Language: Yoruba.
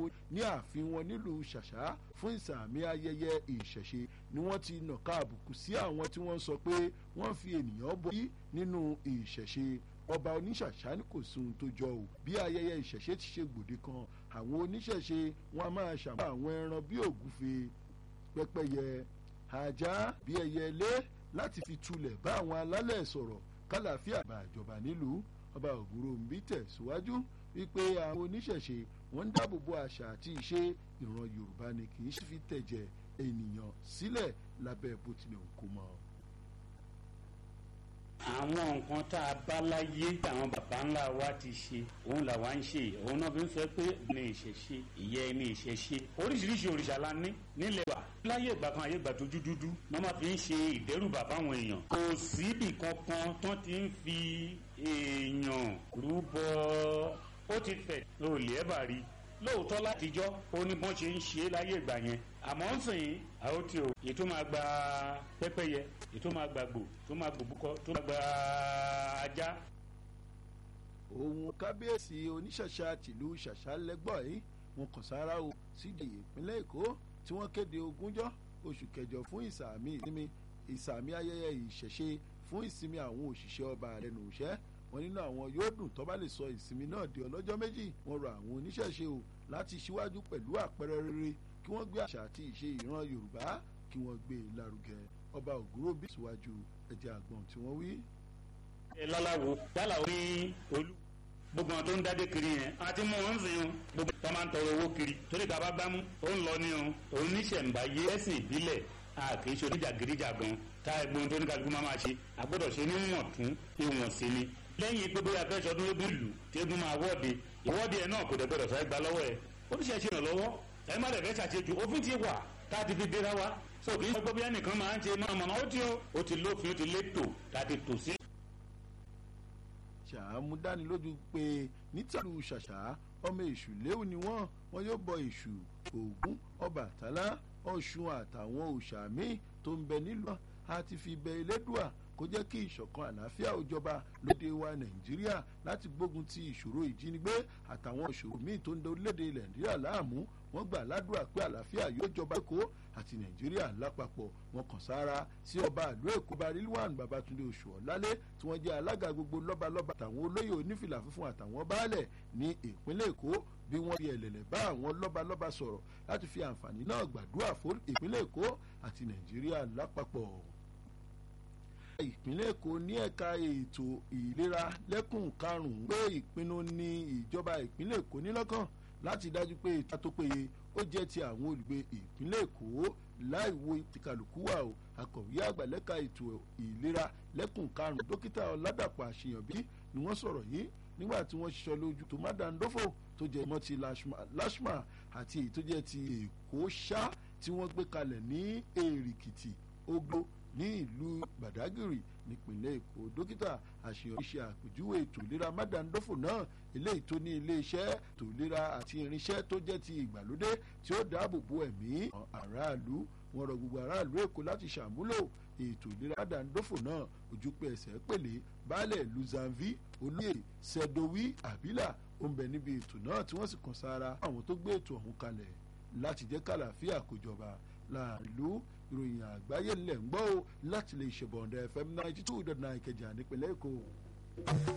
ní ààfin wọn nílùú ṣàṣà fún ìsàmì ayẹyẹ ìṣẹ̀ṣe ni wọ́n ti nàka àbùkù sí àwọn tí wọ́n sọ pé wọ́n fi ènìyàn borí nínú ìṣẹ̀ṣe ọba oníṣàṣà ní kò sí ohun tó jọ o bí ayẹyẹ ìṣẹ̀ṣe ti ṣe gbòde kan àwọn oníṣẹ̀ṣe wọn a máa ṣàmú àwọn ẹran bí ògúfe pẹ́pẹ́yẹ ajá bí ẹyẹlé láti fi tulẹ̀ bá àwọn alálẹ̀ sọ̀rọ̀ kálàáfíà bá ìjọba nílùú ọba ògúnròmbí tẹ̀síwájú wípé àwọn oníṣẹ̀ṣe wọ́n ń dáàbò bo àṣà àti ìṣe ìran yorùbá ni kì í fi tẹ̀jẹ̀ ènìyàn sílẹ̀ lábẹ́ bó tilẹ̀ ń kó mọ́. àwọn nǹkan tá a bá láyé àwọn baba ńlá wa ti ṣe òun làwa ń ṣe òun náà fi ń sọ pé ní ìṣẹ̀ṣe ìyẹ́ ní ìṣẹ̀ṣe oríṣiríṣi òrìṣà la ní nílẹ̀ wa láyé ìgbà kan ayé ìgbà tójú dúdú wọ́n máa fi ń ṣe ìdẹ́rùbà fáwọn èèyàn kò síbì kankan tán ti ń fi èèyàn rúbọ ó ti fẹ̀ lóòlì ẹ̀ bá rí lóòótọ́ látijọ́ ó ní bọ́n ṣe ń ṣe é láyé ìgbà yẹn àmọ́ ń sìn àwọn tí o ètò máa gba pẹ́pẹ́yẹ ètò máa gba gbò tó máa gbò búkọ tó máa gba ajá. òun kábíyèsí oníṣàṣà tìlú ṣàṣà lẹ́gbọ̀n yìí wọn kàn sára o sídìí ìpínlẹ̀ èkó tí wọ́n kéde ogúnjọ́ oṣù kẹjọ fún ìsàmì ìsinmi ìsàmì ayẹyẹ ìṣẹ̀ṣe fún ìsinmi àwọn òṣìṣẹ́ ọba lẹ́nu iṣẹ́ wọn nínú àwọn yóò dùn tó bá lè sọ ìsinmi náà di ọlọ́jọ́ méjì wọn rọ àwọn oníṣẹ̀ṣe o láti ṣíwájú pẹ̀lú àpẹẹrẹ rere kí wọ́n gbé àṣà àti ìṣe ìran yorùbá kí wọ́n gbé e lárugẹ ọba ògúrò bí síwájú ẹ̀jẹ̀ àgbọ̀n tí wọ́n wí. ẹ lọ́láwo yálà ó ní olú gbogbo àwọn tó ń dádé kiri yẹn àti mú wọn sìn un gbogbo tó máa ń tọrọ owó kiri torí ká bá gbámú ó ń lọ ní o òun níṣẹ̀ǹbáyé ẹ̀sìn ìbílẹ̀ a kì í ṣe oníjàgídíjà gan tá ẹgbọn tó ní kálukú máa máa ṣe àgbọ́dọ̀ ṣe níwọ̀n tún ìwọ̀n sí ni lẹ́yìn pé bóyá fẹ́ sọdún eégún ìlú tí eégún máa wọ́ọ̀de ìwọ́de ẹ̀ náà kò dẹ̀ gbọ́dọ̀ sáré gba lọ́wọ́ ẹ̀ oníṣẹ́ ṣe ìrànlọ́wọ́ ẹ má dẹ̀ fẹ́ ṣàṣejù òfin ti wà tá a ti fi dira wa so kì í ṣe gbọ́bí ẹnìkan máa ń ṣe máa mọ̀nà ó ti ó ti lófin ó ti létò tá a ti tò sí. ṣàmú dánilójú pé nítàlú ṣàṣà ọmọ èṣù léwu ni wọ́n wọn yóò bọ èṣù ògún ọbàtálá ọ̀ṣun àtàwọn òòṣà míì tó ń bẹ nílùú àti fi bẹ elédùà kó jẹ́ kí ìṣọ̀kan àlàáfíà ó jọba lóde wa nàìjíríà láti gbógun ti ìṣòro ìjínigbé àtàwọn ìṣòro míì tó ń da orílẹ̀-èdè nàìjíríà láàmú wọ́n gbà ládùúrà pé àlàáfíà yóò jọba èkó àti nàìjíríà lápapọ̀ wọn kàn sára sí ọba àlú èkó barilwan babatunde oṣù ọ̀lálé tí wọ́n jẹ́ alága gbogbo lọ́balọ́ba àtàwọn olóyè onífìlà funfun àtàwọn baálẹ̀ ní ìpínlẹ̀ èkó bí wọ́n fi ẹ̀lẹ̀lẹ̀ bá àwọn lọ́balọ́ba sọ̀rọ̀ láti fi àǹfààní náà gbàdúrà fún ìpínlẹ̀ èkó àti nàìjíríà lápapọ̀ ìpínlẹ̀ èkó ní ẹ̀ka ètò ìlera lẹ́kùn karùn-ún pé ìpinnu ní ìjọba ìpínlẹ̀ èkó nílọ́kàn láti dájú pé ètò tó péye ó jẹ́ ti àwọn olùgbé ìpínlẹ̀ èkó láì wo ìtìkàlùkù wà o akọ̀wé àgbà lẹ́ka ètò ìlera lẹ́kùn karùn-ún dókítà ọ̀làdàpọ̀ àṣeyànbí ni wọ́n sọ̀rọ̀ yìí nígbà tí wọ́n ṣiṣọ́ lójú tó má dandófò tó jẹ́ ìmọ̀ ti lashma àti èyí tó jẹ́ ti èkó ṣá tí wọ́n gbé kalẹ̀ ní èrìkìtì ogbó ní ìlú badagry nípìnlẹ̀ èkó dókítà àṣeyọrí ṣe àpèjúwe ètò ìlera mádàndófò náà eléyìí tó ní iléeṣẹ́ ètò ìlera àti irinṣẹ́ tó jẹ́ ti ìgbàlódé tí ó dáàbò bo ẹ̀mí aráàlú wọn rọ gbogbo aráàlú èkó láti ṣàmúlò ètò ìlera mádàndófò náà ojú pé ẹsẹ̀ pèlè baálẹ̀ luzanvi olóyè sẹdowi abila ó ń bẹ níbi ètò náà tí wọ́n sì kàn sára àwọn tó gbé ètò ọ̀hún kalẹ̀ láti jẹ́ kàlàáfíà kó jọba láàrin ìlú ìròyìn àgbáyé ńlẹ̀ ń gbọ́ o láti lè ṣèbọ̀ǹda fm ninety two dot nine kẹjà nípínlẹ̀ èkó.